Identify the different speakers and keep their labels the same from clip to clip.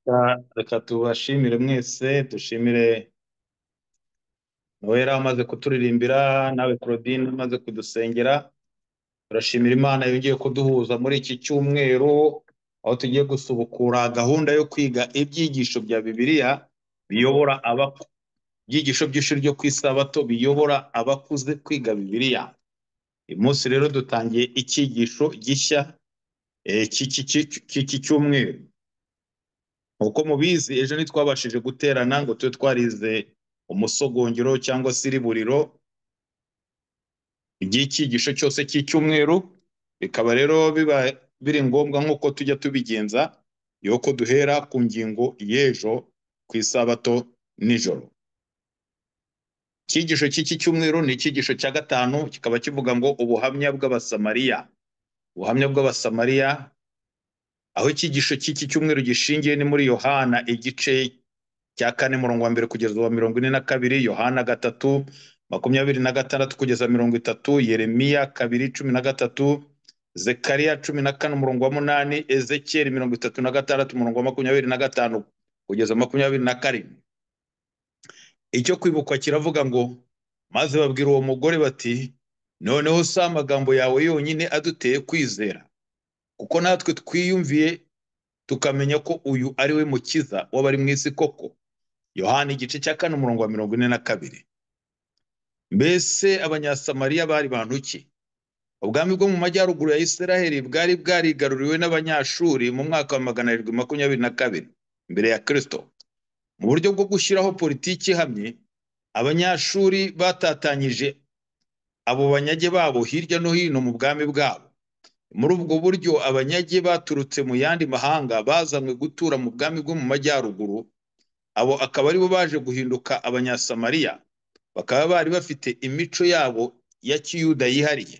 Speaker 1: Ah, Reka tubashimire mwese dushimire Noella amaze kuturirimbira nawe Claudine umaze kudusengera turashimira Imana yongeye kuduhuza muri iki cyumweru aho tugiye gusubukura gahunda yo kwiga ibyigisho bya Bibiliya biyobora abaku ibyigisho by'ishuri ryo ku isabato biyobora abakuze kwiga Bibiliya uyu munsi rero dutangiye icyigisho gishya eh, cy'iki cy'iki- cy'iki cyumweru Uko mubizi ejo ntitwabashije guterana ngo tube twarize umusogongero cyangwa se iriburiro ry'icyigisho cyose cy'icyumweru, bikaba rero biba biri ngombwa nk'uko tujya tubigenza, yuko duhera ku ngingo y'ejo ku isabato nijoro. Icyigisho cy'iki cyumweru ni icyigisho cya gatanu, kikaba kivuga ngo ubuhamya bw'Abasamariya. Ubuhamya bw'Abasamariya, aho icyigisho cy'iki cyumweru gishingiye ni muri Yohana igice cya kane murongo wa mbere kugeza uwa mirongo ine na kabiri yohana gatatu makumyabiri na gatandatu kugeza mirongo itatu yeremiya kabiri cumi na gatatu zekariya cumi na kane umurongo wa munani ezekiyeli mirongo itatu na gatandatu umurongo wa makumyabiri na gatanu kugeza makumyabiri na karindwi icyo kwibukwa kiravuga ngo maze babwira uwo mugore bati noneho si amagambo yawe yonyine aduteye kwizera kuko natwe twiyumviye tukamenya ko uyu ari we mukiza w'abari mu isi koko yohana igice cya kane umurongo wa mirongo ine na kabiri mbese abanyasamariya bari bantu ki ubwami bwo mu majyaruguru ya isiraheli bwari bwarigaruriwe n'abanyashuri mu mwaka wa magana arindwi makumyabiri na kabiri mbere ya kristo mu buryo bwo gushyiraho politiki ihamye abanyashuri batatanyije abo banyage babo hirya no hino mu bwami bwabo muri ubwo buryo abanyage baturutse mu yandi mahanga bazanywe gutura mu bwami bwo mu majyaruguru abo akaba aribo baje guhinduka abanyasamariya bakaba bari bafite imico yabo ya kiyuda yihariye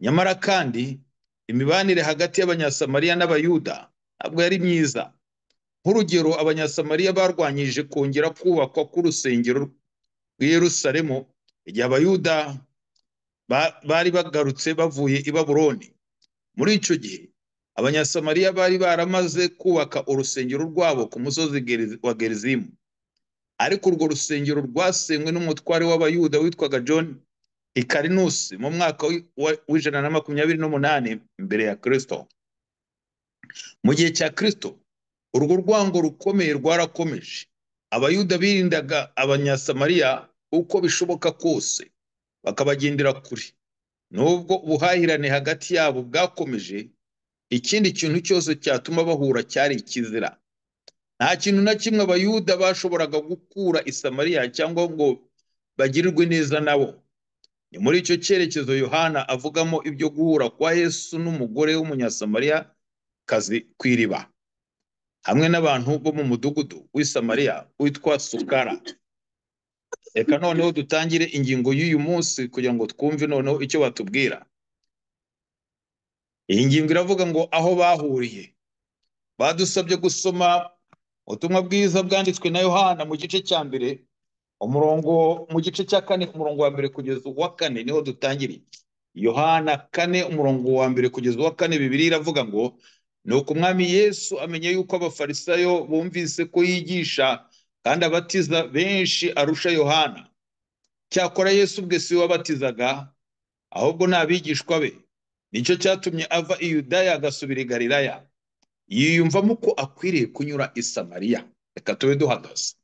Speaker 1: nyamara kandi imibanire hagati y'abanyasamariya n'abayuda ntabwo yari myiza nk'urugero abanyasamariya barwanyije kongera kubakwa k'urusengero rw'i yerusalemu igihe abayuda ba- bari bagarutse bavuye i babuloni muri icyo gihe abanyasamariya bari baramaze kubaka urusengero rwabo ku musozi Geriz- wa gerizimu ariko urwo rusengero rwasenywe n'umutware w'abayuda witwaga john ikarinusi mu mwaka w'i- wa- w'ijana na makumyabiri n'umunani mbere ya kristo mu gihe cya kristo urwo rwango rukomeye rwarakomeje abayuda birindaga abanyasamariya uko bishoboka kose bakabagendera kure nubwo ubuhahirane hagati yabo bwakomeje ikindi kintu cyose cyatuma bahura cyari ikizira Nta kintu na kimwe abayuda bashoboraga gukura i Samariya cyangwa ngo bagirirwe neza nabo. Ni muri icyo cyerekezo Yohana avugamo ibyo guhura kwa Yesu n'umugore w'Umunyasamariya kazi ku iriba, hamwe n'abantu bo mu mudugudu w'i Samariya witwa Sukara. Reka noneho dutangire ingingo y'uyu munsi kugira ngo twumve noneho icyo batubwira. Iyi ngingo iravuga ngo aho bahuriye. Badusabye gusoma ubutumwa bwiza bwanditswe na Yohana mu gice cya mbere umurongo mu gice cya kane umurongo wa mbere kugeza uwa kane niho dutangiriye yohana kane umurongo wa mbere kugeza uwa kane bibiri iravuga ngo nuko umwami yesu amenya yuko abafarisayo bumvise ko yigisha kandi abatiza benshi arusha yohana cyakora yesu ubwe si we wabatizaga ahubwo ni abigishwa be nicyo cyatumye ava i yudaya agasubira i galilaya yiyumvamo ko akwiriye kunyura i samariya reka tube duhagaze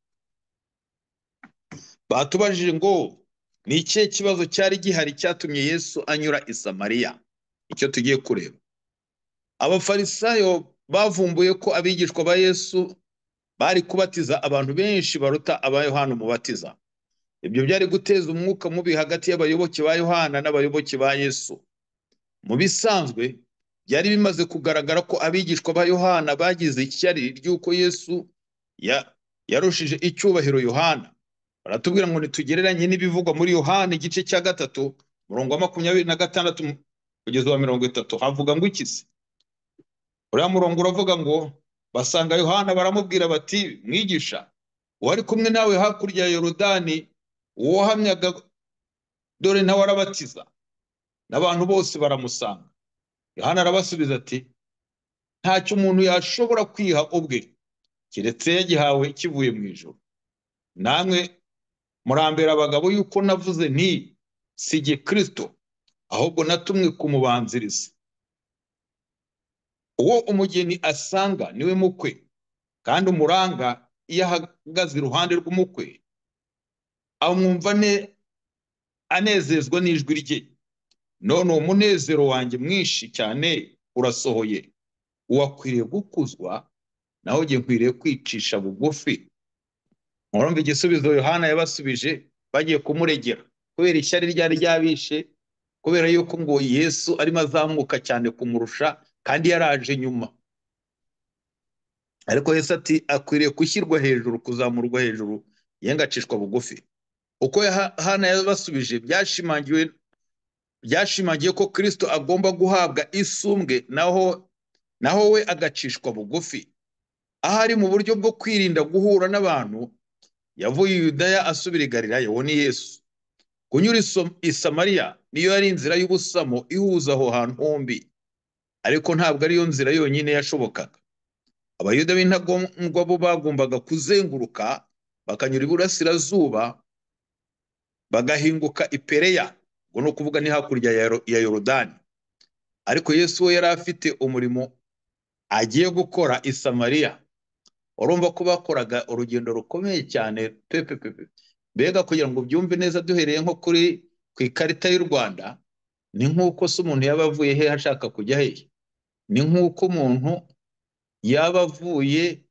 Speaker 1: Batubajije ngo ni ikihe kibazo cyari gihari cyatumye Yesu anyura i Samariya? Icyo tugiye kureba. Abafarisayo bavumbuye ko abigishwa ba Yesu bari kubatiza abantu benshi baruta aba Yohana umubatiza. Ibyo byari guteza umwuka mubi hagati y'abayoboke ba Yohana n'abayoboke ba Yesu. Mu bisanzwe byari bimaze kugaragara ko abigishwa ba Yohana bagize ishyari ry'uko Yesu ya- yarushije icyubahiro Yohana. Baratubwira ngo ntitugereranye n'ibivugwa muri Yohana igice cya gatatu umurongo wa makumyabiri na gatandatu kugeza uwa mirongo itatu havuga ngo iki se? Uriya murongo uravuga ngo basanga Yohana baramubwira bati mwigisha uwari kumwe nawe hakurya ya Yorodani uwo wahamyaga dore nawe arabatiza n'abantu bose baramusanga. Yohana arabasubiza ati ntacyo umuntu yashobora kwiha ubwe keretse yagihawe kivuye mu ijuru namwe murambera abagabo yuko navuze nti si jye kirisito ahubwo natumwe kumubanziriza uwo umugeni asanga niwe mukwe kandi umuranga iyo ahagaze iruhande rw'umukwe amwumva anezezwa n'ijwi rye none uwo munezero wanjye mwinshi cyane urasohoye uwakwiriye gukuzwa nawe ugiye nkwiriye kwicisha bugufi murumva igisubizo yohana yabasubije bagiye kumuregera kubera ishyari ryari ryabishe kubera yuko ngo yesu arimo azamuka cyane kumurusha kandi yaraje nyuma ariko yesu ati akwiriye gushyirwa hejuru kuzamurwa hejuru yengacishwa bugufi uko yohana yabasubije byashimangiwe byashimangiye ko kirisito agomba guhabwa isumbwe naho naho we agacishwa bugufi ahari mu buryo bwo kwirinda guhura n'abantu yavuye i yudaya asubira i galilaya uwo ni yesu kunyura i samariya niyo yari inzira y'ubusamo ihuza aho hantu hombi ariko ntabwo ariyo nzira yonyine yashobokaga abayuda b'intagondwa bo bagombaga kuzenguruka bakanyura iburasirazuba bagahinguka ipereya ubwo ni ukuvuga ni hakurya ya yorodani ariko yesu we yari afite umurimo agiye gukora i samariya urumva ko bakoraga urugendo rukomeye cyane pepepepe mbega kugira ngo byumve neza duhereye nko kuri ku ikarita y'u rwanda ni nk'uko se umuntu yaba avuye he ashaka kujya he ni nk'uko umuntu yaba avuye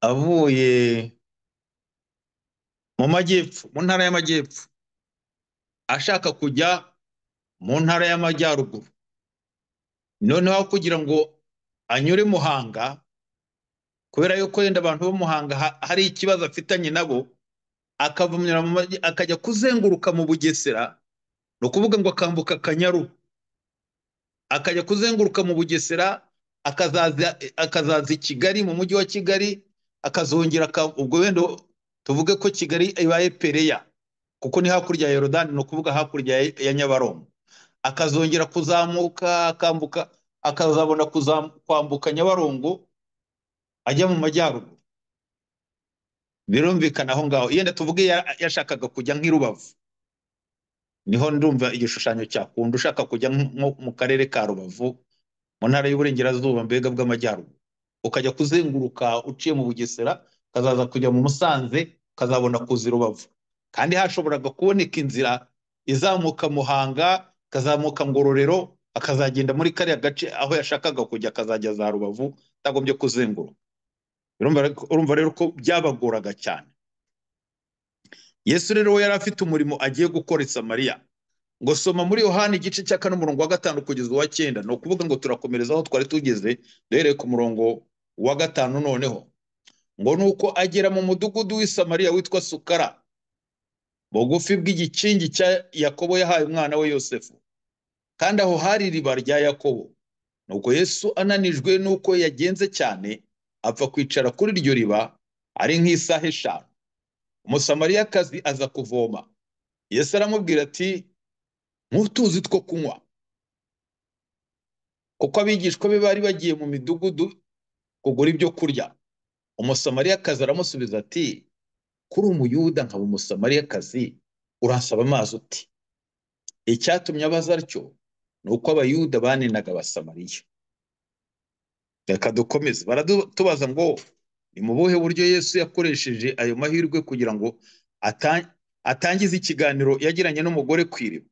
Speaker 1: avuye mu majyepfo mu ntara y'amajyepfo ashaka kujya mu ntara y'amajyaruguru noneho kugira ngo anyure muhanga kubera yuko yenda abantu bo muhanga hari ikibazo afitanye nabo akavumira akajya kuzenguruka mu bugesera ni ukuvuga ngo akambuka akanyaru akajya kuzenguruka mu bugesera akazaza i kigali mu mujyi wa kigali akazongera ubwo wenda tuvuge ko kigali ibaye pereya kuko ni hakurya ya yorodani ni ukuvuga hakurya ya nyabarongo akazongera kuzamuka akambuka akazabona kwambuka nyabarongo ajya mu majyaruguru birumvikana aho ngaho yenda tuvuge yashakaga kujya nk'i rubavu niho ndumva igishushanyo cyakunda ushaka kujya nko mu karere ka rubavu mu ntara y'uburengerazuba mbega bw'amajyaruguru ukajya kuzenguruka uciye mu bugesera ukazaza kujya mu musanze ukazabona kuza i rubavu kandi hashoboraga kuboneka inzira izamuka muhanga akazamuka ngororero akazagenda muri kariya gace aho yashakaga kujya akazajya za rubavu atagombye kuzenguruka urumva rero ko byabagoraga cyane yesu rero we yari afite umurimo agiye gukora i samariya ngo soma muri yohani igice cya kane umurongo wa gatanu kugeza uwa cyenda ni ukuvuga ngo turakomereza aho twari tugeze duhereye ku murongo wa gatanu noneho ngo ni uko agera mu mudugudu w'i samariya witwa sukara bugufi bw'igikingi cya yakobo yahaye umwana we yosefu kandi aho hari iriba rya yakobo nuko yesu ananijwe n'uko yagenze cyane apfa kwicara kuri iryo riba ari nk'isaha eshanu umusamariyakazi aza kuvoma yesu aramubwira ati ntutuzi two kunywa kuko abigishwa be bari bagiye mu midugudu kugura ibyo kurya umusamariyakazi aramusubiza ati kuri umuyuda nkaba umusamariyakazi uransaba amazi uti icyatumye abaza atyo ni uko abayuda banenaga abasamariya reka dukomeze baratubaza ngo ni mu buhe buryo yesu yakoresheje ayo mahirwe kugira ngo atangize ikiganiro yagiranye n'umugore ku iriba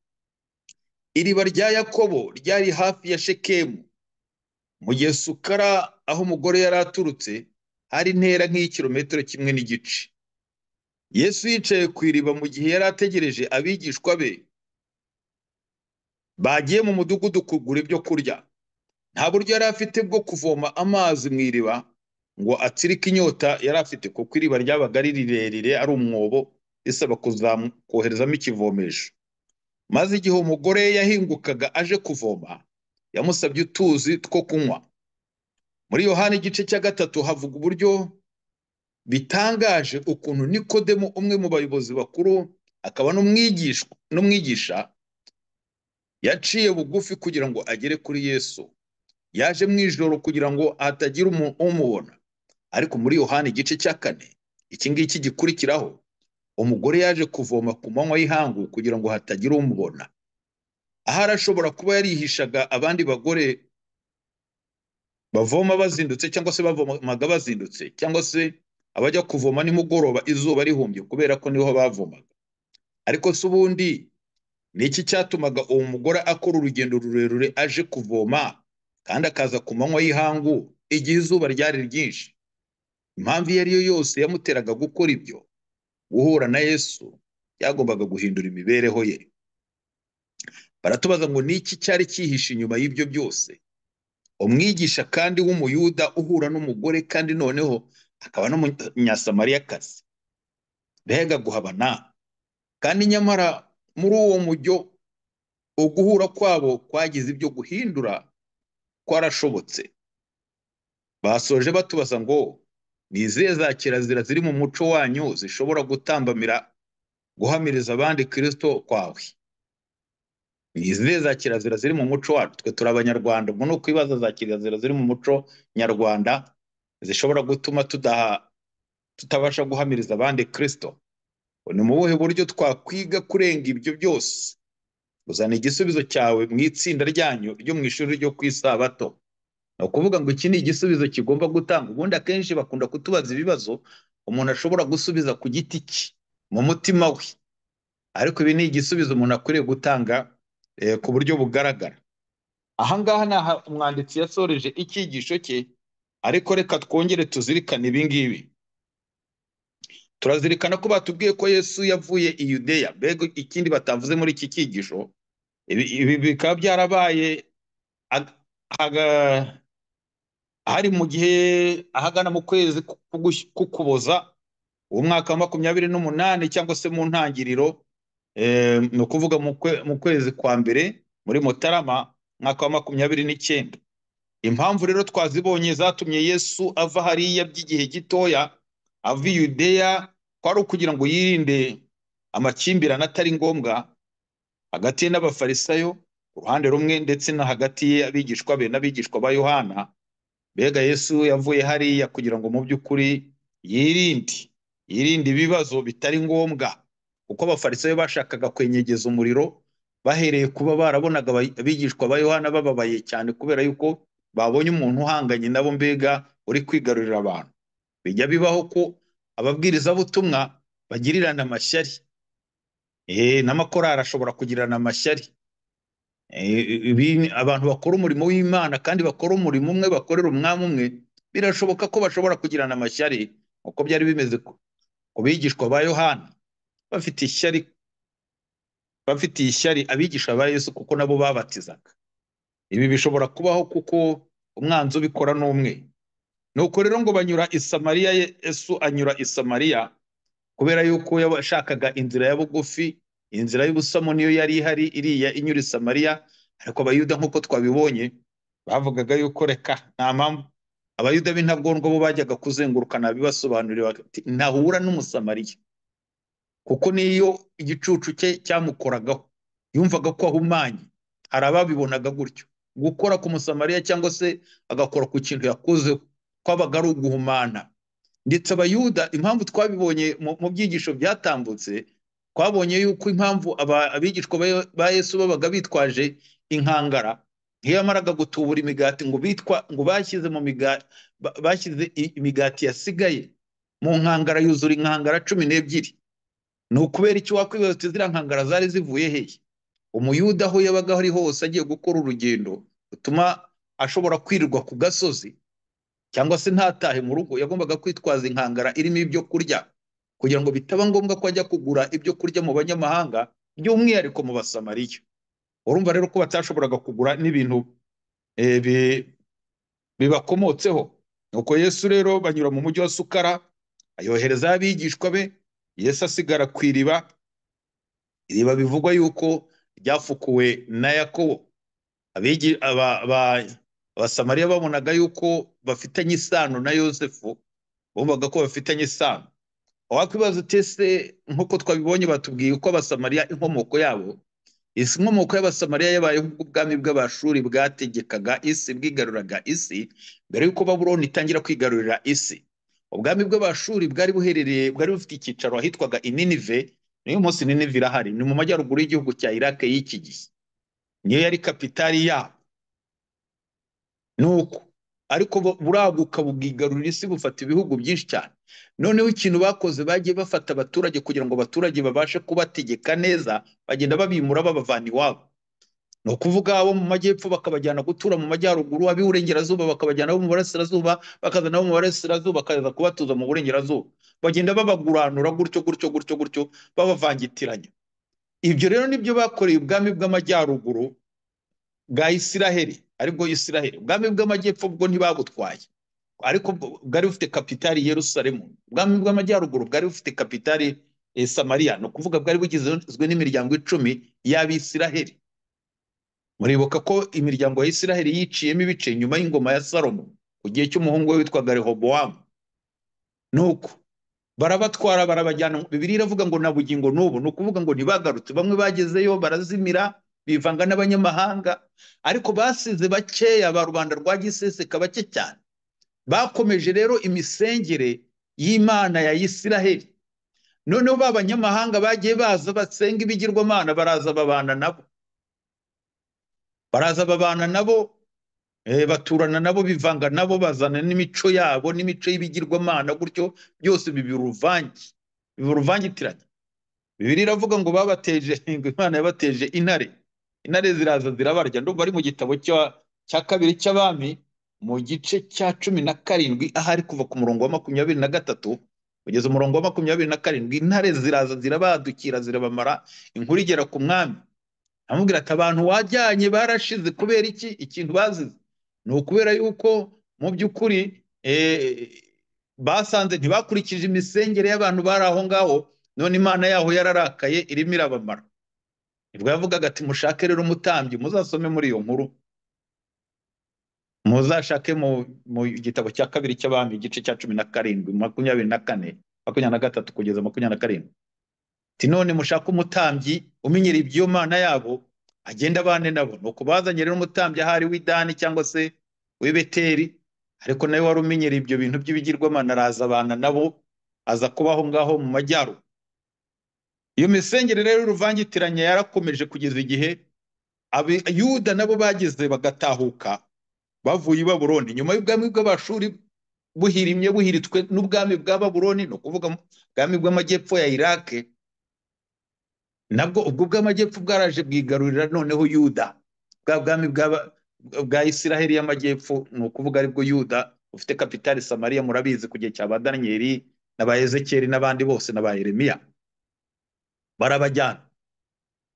Speaker 1: iriba rya yakobo ryari hafi ya shekemu mu gihe sukara aho umugore yari aturutse hari intera nk'iyikirometero kimwe n'igice yesu yicaye ku iriba mu gihe yari ategereje abigishwa be bagiye mu mudugudu kugura ibyo kurya nta buryo yari afite bwo kuvoma amazi mu iriba ngo atsirike inyota yari afite kuko iriba ryabaga ari rirerire ari umwobo risaba koherezamo ikivomesho maze igihe umugore yahingukaga aje kuvoma yamusabye utuzi two kunywa muri yohani igice cya gatatu havuga uburyo bitangaje ukuntu nikodemu umwe mu bayobozi bakuru akaba n'umwigisha yaciye bugufi kugira ngo agere kuri yesu yaje mu ijoro kugira ngo hatagira umuntu umubona ariko muri yohani igice cya kane iki ngiki gikurikiraho umugore yaje kuvoma ku manywa y'ihangu kugira ngo hatagira umubona ahari ashobora kuba yarihishaga abandi bagore bavoma bazindutse cyangwa se bavomaga bazindutse cyangwa se abajya kuvoma nimugoroba izuba rihumbye kubera ko niho bavomaga ariko se ubundi ni iki cyatumaga uwo mugore akora urugendo rurerure aje kuvoma kandi akaza ku manywa y'ihangu igihe izuba ryari ryinshi impamvu iyo ari yo yose yamuteraga gukora ibyo guhura na yesu byagombaga guhindura imibereho ye baratubaza ngo ni iki cyari cyihishe inyuma y'ibyo byose umwigisha kandi w'umuyuda uhura n'umugore kandi noneho akaba n'umunyasamariyakazi mbega guhabana kandi nyamara muri uwo mujyo uguhura kwabo kwagize ibyo guhindura kwarashobotse basoje batubaza ngo ni izihe za kirazira ziri mu muco wanyu zishobora gutambamira guhamiriza abandi kirisito kwawe ni izihe za kirazira ziri mu muco wacu twe turi abanyarwanda ubwo ni ukwibaza za kirazira ziri mu muco nyarwanda zishobora gutuma tudaha tutabasha guhamiriza abandi kirisito ni mu buhe buryo twakwiga kurenga ibyo byose uzana igisubizo cyawe mu itsinda ryanyu ryo mu ishuri ryo ku isabato ni ukuvuga ngo iki ni igisubizo kigomba gutanga ubundi akenshi bakunda kutubaza ibibazo umuntu ashobora gusubiza ku giti cye mu mutima we ariko ibi ni igisubizo umuntu akwiriye gutanga eh, ku buryo bugaragara aha ngaha ni aha umwanditsi yasoreje icyigisho cye ariko reka twongere tuzirikane ibi ngibi turazirikana ko batubwiye ko yesu yavuye i yudeya mbega ikindi batavuze muri iki cyigisho ibi ibi bikaba byarabaye ag- aga- hari mu gihe ahagana mu kwezi k'ugush- k'ukuboza umwaka wa makumyabiri n'umunani cyangwa se mu ntangiriro eh, ni ukuvuga mu kwe- mu kwezi kwa mbere muri mutarama umwaka wa makumyabiri n'icyenda impamvu rero twazibonye zatumye yesu ava hariya by'igihe gitoya ava i yudeya kwari ukugira ngo yirinde amakimbirane atari ngombwa hagati ye n'abafarisayo uruhande rumwe ndetse no hagati ye abigishwa be n'abigishwa ba yohana mbega yesu yavuye hariya kugira ngo mu by'ukuri yirinde yirinde ibibazo bitari ngombwa kuko abafarisayo bashakaga kwenyegeza umuriro bahereye kuba barabonaga abayi- abigishwa ba yohana bababaye cyane kubera yuko babonye umuntu uhanganye nabo mbega uri kwigarurira abantu bijya bibaho ko ababwirizabutumwa bagirirana amashyari Eh, n'amakorari ashobora kugirana amashyari Eh, ibi- abantu bakora umurimo w'Imana kandi bakora umurimo umwe bakorera umwami umwe birashoboka ko bashobora kugirana amashyari uko byari bimeze ku ku bigishwa ba Yohana bafite ishyari bafitiye ishyari abigisha ba Yesu kuko nabo babatizaga ibi bishobora kubaho kuko umwanzi ubikora ni umwe nuko rero ngo banyura i Samariya Yesu anyura i Samariya kubera yuko yashakaga inzira ya bugufi inzira y'ubusamo niyo yari ihari iriya inyura i Samariya ariko abayuda nk'uko twabibonye bavugaga yuko reka nta mpamvu abayuda b'intabwongo bo bajyaga kuzengurukana bibasobanurira bati ntahura n'umusamariya kuko niyo igicucu cye cyamukoragaho yumvaga ko ahumanye hari ababibonaga gutyo gukora ku musamariya cyangwa se agakora ku kintu yakozeho kwabaga ari uguhumana ndetse abayuda impamvu twabibonye mu mu byigisho byatambutse twabonye yuko impamvu aba- abigishwa ba- ba yesu babaga bitwaje inkangara iyo yamaraga gutubura imigati ngo bitwa ngo bashyize mu migati bashyize i- imigati yasigaye mu nkangara yuzura inkangara cumi n'ebyiri ni ukubera iki wakwibaza uti ziriya nkangara zari zivuye hehe umuyuda aho yabaga ari hose agiye gukora urugendo rutuma ashobora kwirirwa ku gasozi cyangwa se ntatahe mu rugo yagombaga kwitwaza inkangara irimo ibyo kurya kugira ngo bitaba ngombwa ko ajya kugura ibyo kurya mu banyamahanga by'umwihariko mu basamariya urumva rero ko batashoboraga kugura n'ibintu eh, bi- bibakomotseho nuko yesu rero banyura mu mujyi wa sukara ayoherezayo abigishwa be yesu asigara ku iriba iriba bivugwa yuko ryafukuwe na yakobo abigi aba- aba- abasamariya babonaga yuko bafitanye isano na yosefu bumvaga ko bafitanye isano wakwibaza uti ese nk'uko twabibonye batubwiye uko abasamariya inkomoko yabo inkomoko y'abasamariya yabayeho ubwo ubwami bw'abashuri bwategekaga isi bwigaruriraga isi mbere y'uko baburoni itangira kwigarurira isi ubwami bw'abashuri bwari buherereye bwari bufite icyicaro ahitwaga ininive n'uyu munsi ininive irahari ni mu majyaruguru y'igihugu cya irake y'iki gihe niyo yari kapitali yabo nuko ariko bu- buraguka bwigarurira isi bufata ibihugu byinshi cyane noneho ikintu bakoze bagiye bafata abaturage kugira ngo abaturage babashe kubategeka neza bagenda babimura babavana iwabo ni ukuvuga abo mu majyepfo bakabajyana gutura mu majyaruguru ab'iburengerazuba bakabajyana abo mu burasirazuba bakaza nabo mu burasirazuba bakaza kubatuza mu burengerazuba bagenda babaguranura gutyo gutyo gutyo gutyo babavangitiranya ibyo rero nibyo bakoreye ubwami bw'amajyaruguru bwa isiraheli aribwo isiraheli ubwami bw'amajyepfo bwo ntibabutwaye ariko bw- bwari bufite kapitali yerusalemu ubwami bw'amajyaruguru bwari bufite kapitali eh, samariya ni ukuvuga bwari bugizwe n'imiryango icumi y'abisiraheli muribuka ko imiryango ya isiraheli yiciyemo ibice nyuma y'ingoma ya salomo ku gihe cy'umuhungu we witwaga rehobowamu nuko barabatwara barabajyana bibiri iravuga ngo na bugingo n'ubu ni ukuvuga ngo ntibagarutse bamwe bagezeyo barazimira bivanga n'abanyamahanga ariko basize bakeya ba rubanda rwa giseseka bake cyane bakomeje rero imisengere y'imana ya isiraheli noneho ba banyamahanga bagiye baza basenga ibigirwamana baraza babana nabo baraza babana nabo Eh, baturana nabo bivanga nabo bazana n'imico yabo n'imico y'ibigirwamana gutyo byose biba uruvange biba uruvangitiranye bibiri iravuga ngo babateje ngo imana yabateje intare intare ziraza zirabarya ndumva ari mu gitabo cya cya kabiri cy'abami mu gice cya cumi na karindwi ahari kuva ku murongo wa makumyabiri na gatatu kugeza umurongo wa makumyabiri na karindwi intare ziraza zirabadukira zirabamara inkuru igera ku mwami amubwira ati abantu wajyanye barashize kubera iki ikintu bazize ni ukubera yuko mu by'ukuri eh, basanze ntibakurikije imisengere y'abantu bari aho ngaho none imana yaho yararakaye irimo irabamara nibwo yavugaga ati mushake rero umutambyi muzasome muri iyo nkuru muzashake mu, mu gitabo cya kabiri cy'abami igice cya cumi na karindwi makumyabiri na kane makumyabiri na gatatu kugeza makumyabiri na karindwi ati none mushaka umutambyi umenyera iby'iyo mana yabo agenda abane nabo ni ukubazanye rero umutambyi ahari w'idani cyangwa se w'i beteli ariko nawe wari umenyera ibyo bintu by'ibigirwamana araza abana nabo aza kuba aho ngaho mu majyaruguru iyo misengere rero y'uruvangitiranye yarakomeje kugeza igihe abayuda nabo bageze bagatahuka bavuye i baburoni nyuma y'ubwami bw'abashuri buhirimye buhiritswe n'ubwami bwa baburoni ni ukuvuga ubwami bw'amajyepfo ya irake nabwo ubwo bw'amajyepfo bwaraje bwigarurira noneho yuda bwa bwami bw'aba- bwa isiraheli y'amajyepfo ni ukuvuga aribwo yuda ufite kapitali samariya murabizi ku gihe cya ba daniyeli n'aba ezekiyeli n'abandi bose n'aba yeremiya barabajyana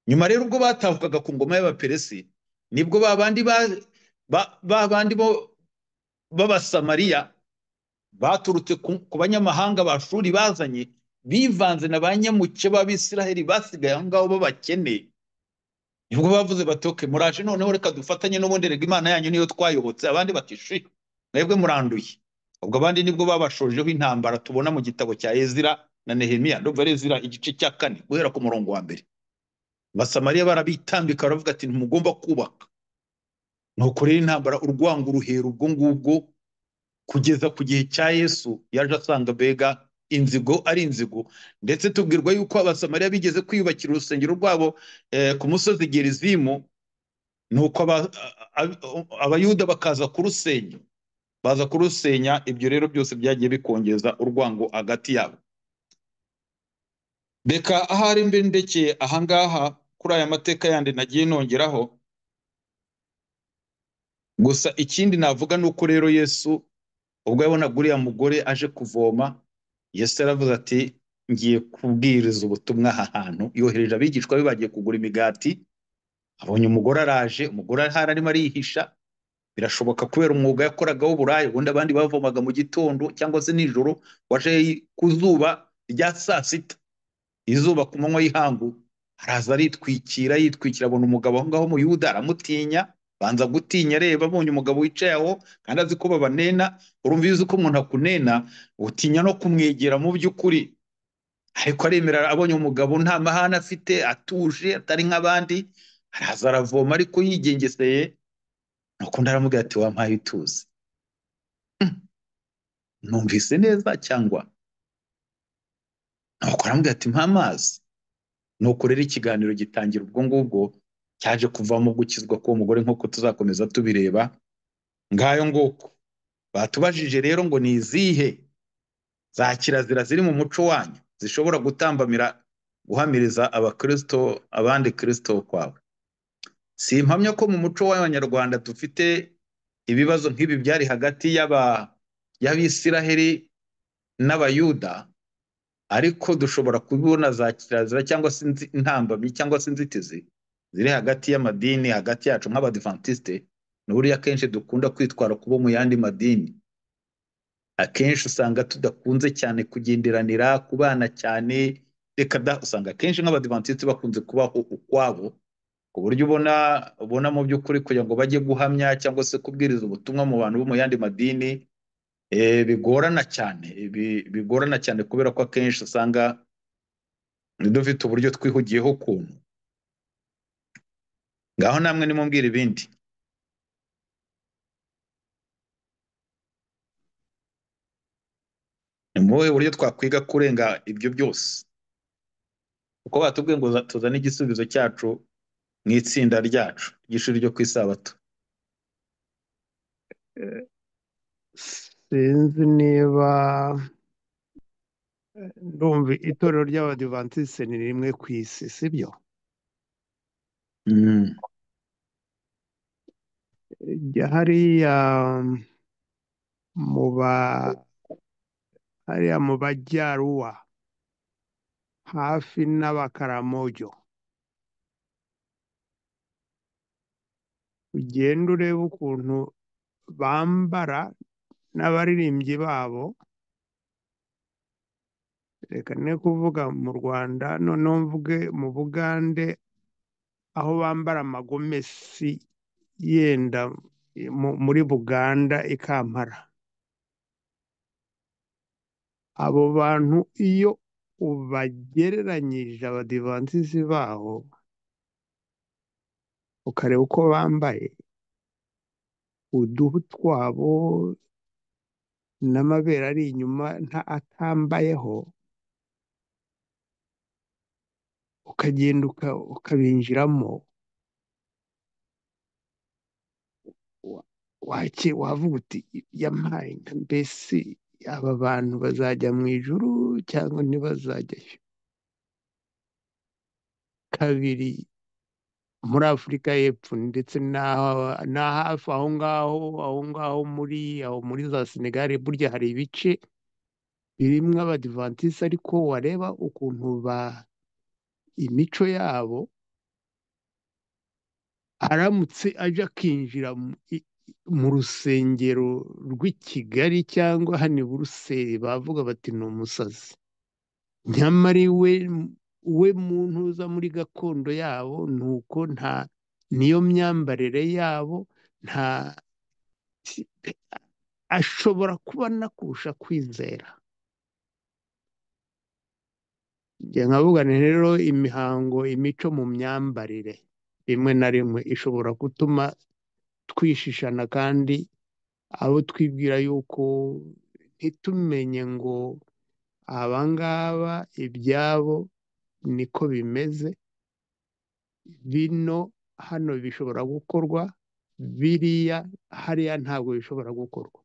Speaker 1: nyuma rero ubwo batahukaga ku ngoma y'abaperesi nibwo ba bandi ba- ba- ba bandi bo b'abasamariya baturutse ku ku banyamahanga bashuri bazanye bivanze na ba nyamuke b'abisiraheli basigaye aho ngaho b'abakene nibwo bavuze batoke muraje noneho reka dufatanye n'ubundi rega imana yanyu niyo twayobotse abandi bati shi mwebwe muranduye ubwo abandi nibwo babashojeho intambara tubona mu gitabo cya ezira na nehemiya ndumva ari ezira igice cya kane guhera ku murongo wa mbere abasamariya barabitambika baravuga ati ntimugomba kubaka nuko rero intambara urwango ruhera ubwo ngubwo kugeza ku gihe cya yesu yaje asanga mbega inzigo ari inzigo ndetse tubwirwa yuko abasamariya bigeze kwiyubakira urusengero rwabo eh, ku musozi gerizimu nuko aba- a- a- abayuda bakaza kurusenya baza kurusenya ibyo rero byose byagiye bikongeza urwango hagati yabo reka ahari mbe ndekeye ahangaha kuri aya mateka yandi nagiye nongeraho gusa ikindi navuga ni uko rero yesu ubwo yabonaga uriya mugore aje kuvoma yesu yaravuze ati ngiye kubwiriza ubutumwa aha hantu yohereje abigishwa be bagiye kugura imigati abonye umugore araje umugore ahari arimo arihisha birashoboka kubera umwuga yakoraga w'uburaya ubundi abandi bavomaga mu gitondo cyangwa se nijoro waje ku zuba rya saa sita izuba ku manywa y'ihangu araza aritwikira yitwikira abona umugabo aho ngaho muyuda aramutinya banza gutinya areba abonye umugabo wicaye aho kandi azi ko babanena urumva iyo uzi ko umuntu akunena utinya no kumwegera mu by'ukuri ariko aremera abonye umugabo nta mahane afite atuje atari nk'abandi araza aravoma ariko yigengeseye nuko undi aramubwira ati wampaye utuzi Hmm. numvise neza cyangwa nuko aramubwira ati mpa amazi nuko rero ikiganiro gitangira ubwo ngubwo cyaje kuvamo gukizwa k'uwo mugore nk'uko tuzakomeza tubireba ngayo nguko batubajije rero ngo ni izihe za kirazira ziri mu muco wanyu zishobora gutambamira guhamiriza abakristo abandi kristo kwawe si impamya ko mu muco w'abanyarwanda dufite ibibazo nk'ibi byari hagati y'aba- y'abisiraheli n'abayuda ariko dushobora kubona za kirazira cyangwa se inzi- intambamyi cyangwa se inzitizi ziri hagati y'amadini hagati yacu nk'abadivantisite ni buriya akenshi dukunda kwitwara kubo mu yandi madini akenshi usanga tudakunze cyane kugenderanira kubana cyane reka da usanga akenshi nk'abadivantisiti bakunze kubaho ukwabo ku buryo ubona ubona mu by'ukuri kugira ngo bajye guhamya cyangwa se kubwiriza ubutumwa mu bantu bo mu yandi madini eh, bigorana cyane bi- bigorana cyane kubera ko akenshi usanga dufite uburyo twihugiyeho ukuntu ngaho namwe nimumbwire ibindi ni mu buhe buryo twakwiga kurenga ibyo byose kuko batubwiye ngo za- tuzane igisubizo cyacu mu itsinda ryacu ry'ishuri ryo ku isabato
Speaker 2: Eh, sinzi niba ndumva itorero ry'abadivantisite ni rimwe ku isi sibyo
Speaker 1: Mm,
Speaker 2: Ijya hariya mu ba hariya mu bajyaruwa hafi n'abakaramojo ugenda ureba ukuntu bambara n'abaririmbyi babo reka ne kuvuga mu rwanda noneho mvuge mu bugande aho bambara amagomesi yenda mu- muri buganda ikampara abo bantu iyo ubagereranyije abadivansizi baho ukareba uko bambaye uduhu twabo n'amabere ari inyuma nta atambayeho ukagenda uka- ukabinjiramo wa- wake wavuga uti yampaye nka mbese aba bantu bazajya mu ijuru cyangwa ntibazajyayo kabiri muri afurika y'epfo ndetse n'aha- na hafi aho ngaho aho ngaho muri aho muri za senegali burya hari ibice birimwo abadivantisite ariko wareba ukuntu ba imico yabo aramutse aje akinjira mu i- i- mu rusengero rw'i Kigali cyangwa hano i Buruseli bavuga bati ni umusazi nyamara iwe we mu ntuza muri gakondo yabo ni uko nta niyo myambarire yabo nta si- ashobora kuba anakurusha kwizera njye nkavuga nti rero imihango imico mu myambarire rimwe na rimwe ishobora gutuma twishishana kandi abo twibwira yuko ntitumenye ngo abangaba ibyabo niko bimeze bino hano bishobora gukorwa biriya hariya ntabwo bishobora gukorwa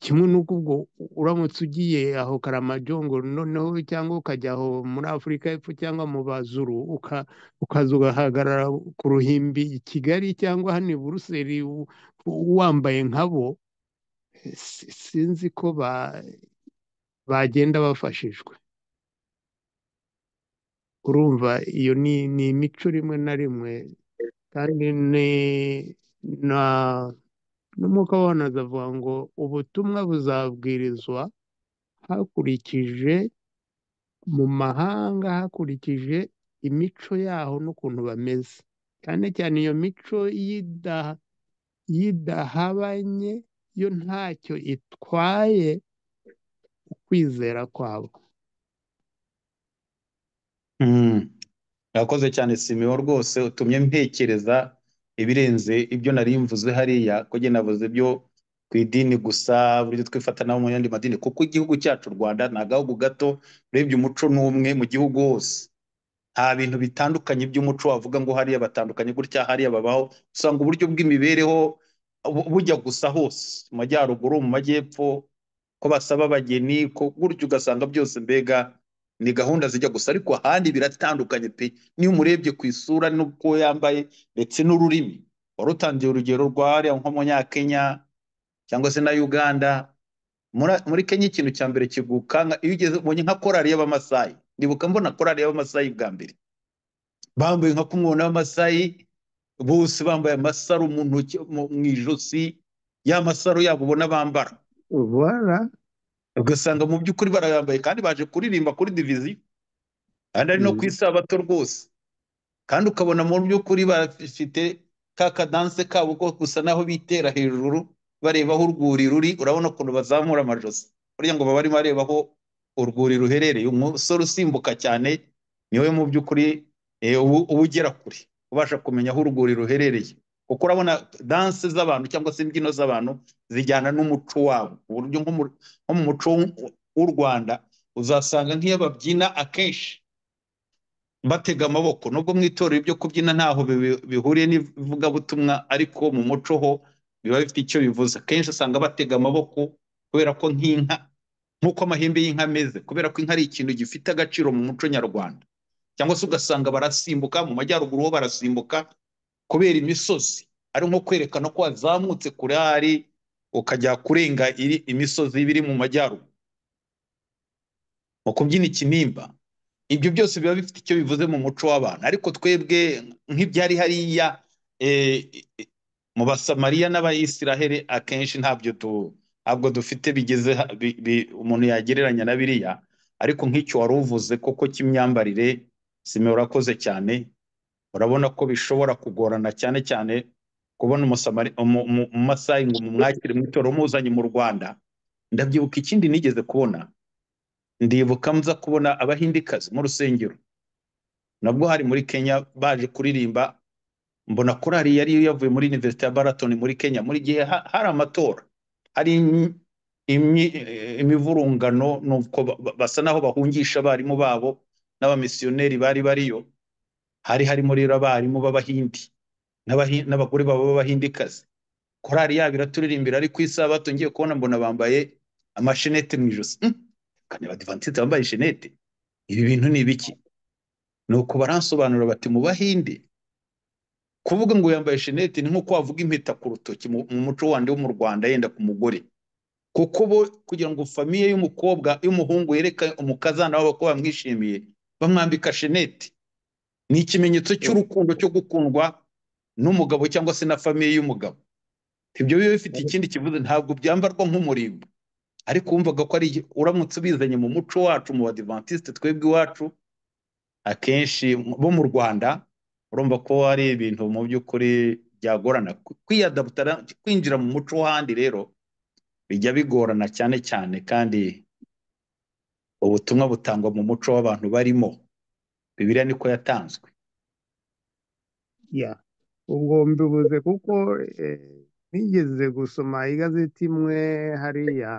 Speaker 2: kimwe n'uko ubwo uramutse ugiye aho karamajongo noneho cyangwa ukajya aho muri afurika y'epfo cyangwa mu bazuru uka, ukaza ugahagarara ku ruhimbi i kigali cyangwa hano i buruseli u- u- wambaye nkabo si- sinzi ko ba, bagenda bafashijwe urumva iyo ni, ni imico rimwe na rimwe kandi ni na n'umwuka w'abantu azavuga ngo ubutumwa buzabwirizwa hakurikije mu mahanga hakurikije imico yaho n'ukuntu bameze cyane cyane iyo mico y'ida- y'idahabanye yo ntacyo itwaye ukwizera kwabo
Speaker 1: mm. Urakoze cyane Simeon rwose utumye mpekereza ibirenze ibyo nari mvuze hariya ko njye navuze byo ku idini gusa buryo twifata nabo mu yandi madini kuko igihugu cyacu u Rwanda ni agahugu gato urebye umuco ni umwe mu gihugu hose nta bintu bitandukanye by'umuco wavuga ngo hariya batandukanye gutya hariya babaho usanga uburyo bw'imibereho bu- bujya gusa hose mu majyaruguru mu majyepfo ko basaba abageni ko gutyo ugasanga byose mbega ni gahunda zijya gusa ariko ahandi biratandukanye pe niyo umurebye ku isura n'uko yambaye ndetse n'ururimi wari utangiye urugero rwa hariya nko munyakenya cyangwa se na uganda Mura- muri kenya ikintu cya mbere kigukanga iyo ugeze ubonye nka korali y'abamasayi ndibuka mbona korali y'abamasayi bwa mbere bambaye nka kumwona w'amasayi bose bambaye amasaro mu ntoki mu mu ijosi ya masaro yabo ubona bambara
Speaker 2: voilà
Speaker 1: ugasanga mu by'ukuri barayambaye kandi baje kuririmba kuri diviziyo kandi ari no ku isabato rwose kandi ukabona mu by'ukuri bafite ka kadanse kabo ko gusa naho bitera hejuru bareba aho urwuri ruri urabona ukuntu bazamura amajosi burya ngo baba barimo bareba aho urwuri ruherereye umusore usimbuka cyane niwe mu by'ukuri eh, uba uba ugera kure ubasha kumenya aho urwuri ruherereye kuko urabona danse z'abantu cyangwa se imbyino z'abantu zijyana n'umuco wabo ku buryo nko mu nko mu muco w'u- w'u rwanda uzasanga nk'iyo babyina akenshi batega amaboko nubwo mu itorero ibyo kubyina ntaho bibi- bihuriye n'ivugabutumwa ariko mu muco ho biba bifite icyo bivuze akenshi usanga batega amaboko kubera ko nk'inka nk'uko amahembe y'inka ameze kubera ko inka ari ikintu gifite agaciro mu muco nyarwanda cyangwa se ugasanga barasimbuka mu majyaruguru ho barasimbuka kubera imisozi ari nko kwerekana ko wazamutse kure hari ukajya kurenga iri- imisozi biri mu majyaruguru mu kubyina ikinimba ibyo byose biba bifite icyo bivuze mu muco w'abantu ariko twebwe nk'ibyari hariya eh, mu basamariya n'abayisiraheli akenshi ntabyo tu ntabwo dufite bigeze ha- bi- bi- umuntu yagereranya na biriya ariko nk'icyo wari uvuze koko cy'imyambarire sime urakoze cyane urabona ko bishobora kugorana cyane cyane kubona umusamari umu- umu- umumasayi ngo mumwakire mu itorero umuzanye mu rwanda ndabyibuka ikindi nigeze kubona ndibuka nza kubona abahindikazi mu rusengero nabwo hari muri Kenya baje kuririmba mbona korali yari yavuye muri University ya Baraton muri Kenya muri gihe ha- hari amatora hari imi- imi- eh, imivurungano nuko ba- ba- basa naho bahungisha abarimu babo n'abamisiyoneri bari bariyo hari harimo rero abarimu b'abahindi n'abahi- n'abagore babo b'abahindikazi korali yabo iraturirimbira ariko isabato ngiye kubona mbona bambaye amashenete mu ijosi Hmm, kandi abadivantisite bambaye shenete ibi bintu ni ibiki nuko baransobanura bati mu bahinde kuvuga ngo yambaye shenete ni nko wavuga impeta ku rutoki mu mu muco wandi wo mu Rwanda yenda ku mugore kuko bo kugira ngo famiye y'umukobwa y'umuhungu yereka umukazana wabo ko bamwishimiye bamwambika shenete ni ikimenyetso cy'urukundo cyo gukundwa n'umugabo cyangwa se na famiye y'umugabo ibyo biba bifite ikindi kivuze ntabwo byambarwa nk'umurimbo ariko wumvaga ko ari iki- uramutse ubizanye mu muco wacu mu badivantiste twebwe iwacu akenshi bo mu Rwanda urumva ko hari ibintu mu by'ukuri byagorana Ku- kwiyadaputara kwinjira mu muco w'ahandi rero bijya bigorana cyane cyane kandi ubutumwa butangwa mu muco w'abantu barimo Bibiliya niko yatanzwe
Speaker 2: ya ubwo mbivuze kuko eh, nigeze gusoma igazeti imwe hariya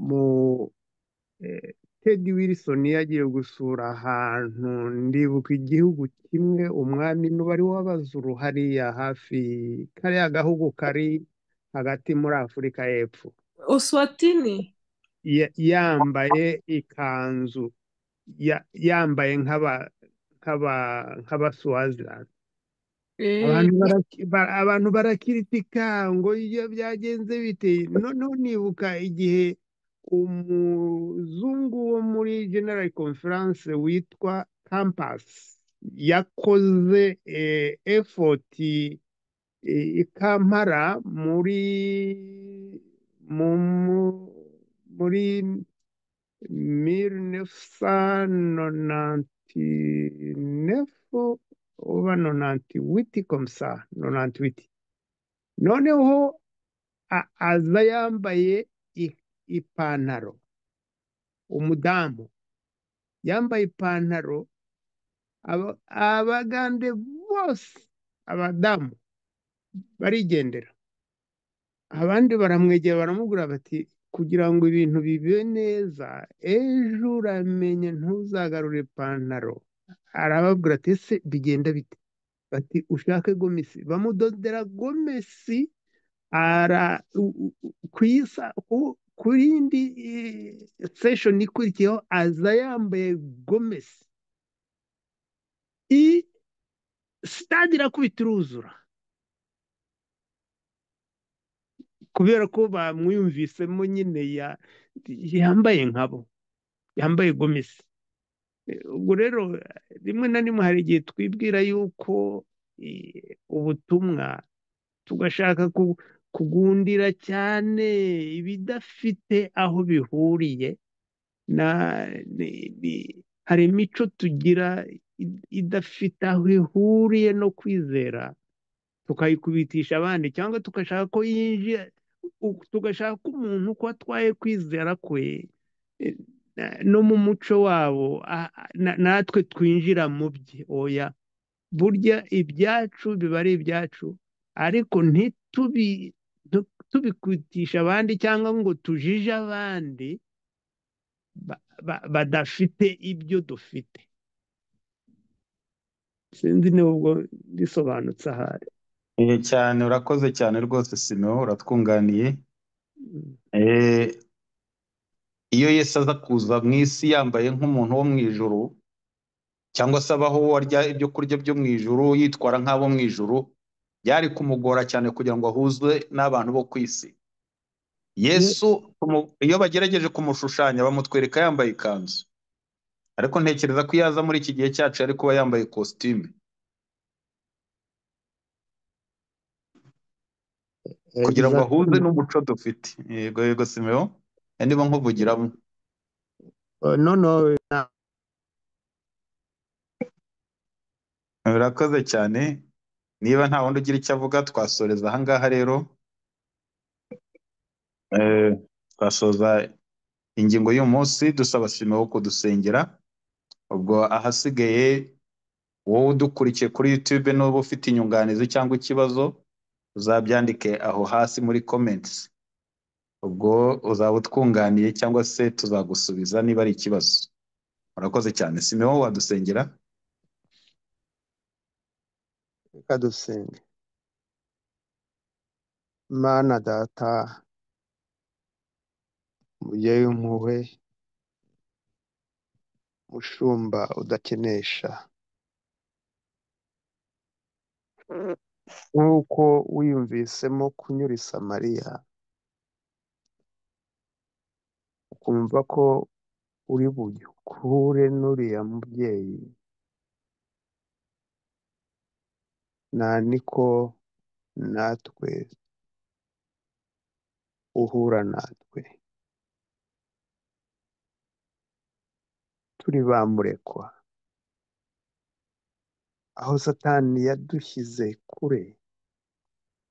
Speaker 2: mu eh, Ted Wilson yagiye gusura ahantu ndibuka igihugu kimwe umwami n'ubu ari w'abazuru hariya hafi kariya gahugu kari hagati muri Afurika y'Epfo
Speaker 3: Uswatini.
Speaker 2: Ya- yambaye ikanzu ya- yambaye nk'aba nk'aba nk'abaswaziland
Speaker 3: Eh,
Speaker 2: abantu baraki- ba- abantu barakiritika ngo iyo byagenze bite noneho nibuka igihe umuzungu wo muri general conference witwa Campas yakoze eh, effort eh, ikampara muri mu mu- muri 1999 oba 98 komsa 98 noneho a- aza yambaye i- ipantaro umudamu yambaye ipantaro Aba- abagande bose abadamu barigendera abandi baramwegera baramubwira bati kugira ngo ibintu bibe neza ejo uramenye ntuzagarure ipantaro arababwira ati ese bigenda bite bati ushake gomesi bamudodera gomesi ara u- u- u- ku isa- ku- ku yindi eh, session ikurikiyeho aza yambaye gomesi i sitade irakubita iruzura kubera ko bamwiyumvisemo nyine ya- yambaye nkabo yambaye gomesi Eh, ubwo rero eh, rimwe na rimwe hari igihe twibwira yuko eh, ubutumwa tugashaka ku- kugundira cyane ibidafite aho bihuriye na ni- ni- hari imico tugira i- idafite aho ihuriye no kwizera tukayikubitisha abandi cyangwa tugashaka ko yinjira u- tugashaka ko umuntu ko atwaye kwizera kwe eh, na- no mu muco wabo a- a- na- natwe twinjira mu bye oya burya ibyacu biba ari ibyacu ariko ntitubi tu- tubikutisha abandi cyangwa ngo tujije abandi ba- ba- badafite ibyo dufite sinzi niba ubwo bisobanutse ahari
Speaker 1: Eh, cyane urakoze cyane rwose Simeo uratwunganiye
Speaker 2: Mm.
Speaker 1: Eh, iyo Yesu aza kuza mu isi yambaye nk'umuntu wo mu ijuru cyangwa se abaho arya ibyo kurya byo mu ijuru yitwara nk'abo mu ijuru byari kumugora cyane kugira ngo ahuzwe n'abantu bo ku isi
Speaker 2: Ye-
Speaker 1: Yesu tumu- iyo bagerageje kumushushanya bamutwereka yambaye ikanzu ariko ntekereza ko iyo aza muri iki gihe cyacu yari kuba yambaye kositimu
Speaker 2: eh,
Speaker 1: kugira ngo ahuze
Speaker 2: exactement.
Speaker 1: n'umuco dufite yego yego Simeo Eh, niba nkuvugiramo
Speaker 2: Oh, no no na-
Speaker 1: Urakoze cyane. Niba nta wundi ugira icyo avuga, twasoreza aha ngaha rero. Eh, Twasoza ingingo y'uyu munsi dusaba Simeo kudusengera. Ubwo ahasigaye wowe udukurikiye kuri YouTube n'uba ufite inyunganizi cyangwa ikibazo, uzabyandike aho hasi muri comments. Ubwo uzaba utwunganiye cyangwa se tuzagusubiza niba ari ikibazo. Urakoze cyane. Simeo wadusengera.
Speaker 2: reka dusenge mana data umubyeyi w'impuhwe mushumba udakenesha nk'uko wiyumvisemo kunyura i samariya ukumva ko uri bugikure n'uriya mubyeyi nta niko natwe uhura natwe turi ba murekwa aho satani yadushyize kure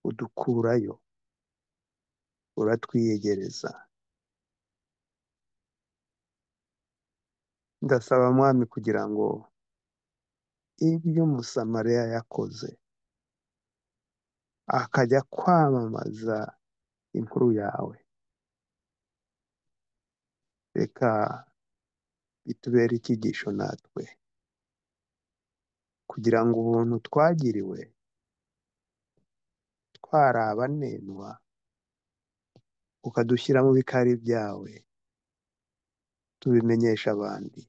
Speaker 2: udukurayo uratwiyegereza ndasaba mwami kugira ngo ibyo umusamariya yakoze akajya kwamamaza inkuru yawe reka bitubere icyigisho natwe kugira ngo ubuntu twagiriwe twarabanenwa ukadushyira mu bikari byawe tubimenyesha abandi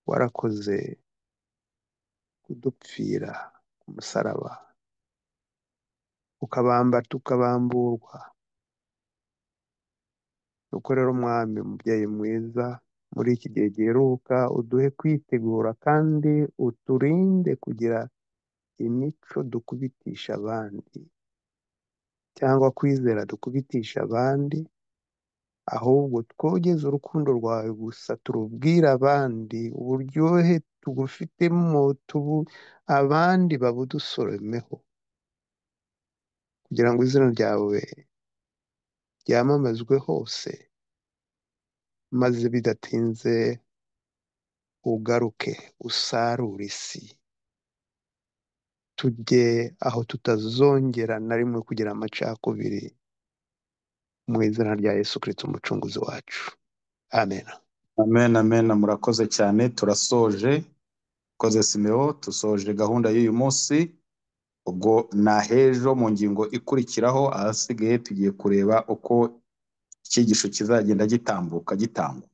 Speaker 2: warakoze kudupfira ku musaraba ukabamba tukabamburwa nuko rero umwami mubyeyi mwiza muri iki gihe giheruka uduhe kwitegura kandi uturinde kugira imico dukubitisha abandi cyangwa kwizera dukubitisha abandi ahubwo twogeze urukundo rwawe gusa turubwire abandi uburyohe tugufitemo tubu abandi babudusoromeho kugira ngo izina ryawe ryamamazwe hose maze bidatinze
Speaker 4: ugaruke usarure isi tujye aho tutazongera na rimwe kugira amacakubiri mu izina rya yesu kirisita umucunguzi wacu amen
Speaker 1: amen amen murakoze cyane turasoje koze simeo dusoje gahunda y'uyu munsi ubwo na hejo mu ngingo ikurikiraho ahasigaye tugiye kureba uko icyigisho kizagenda gitambuka gitangwa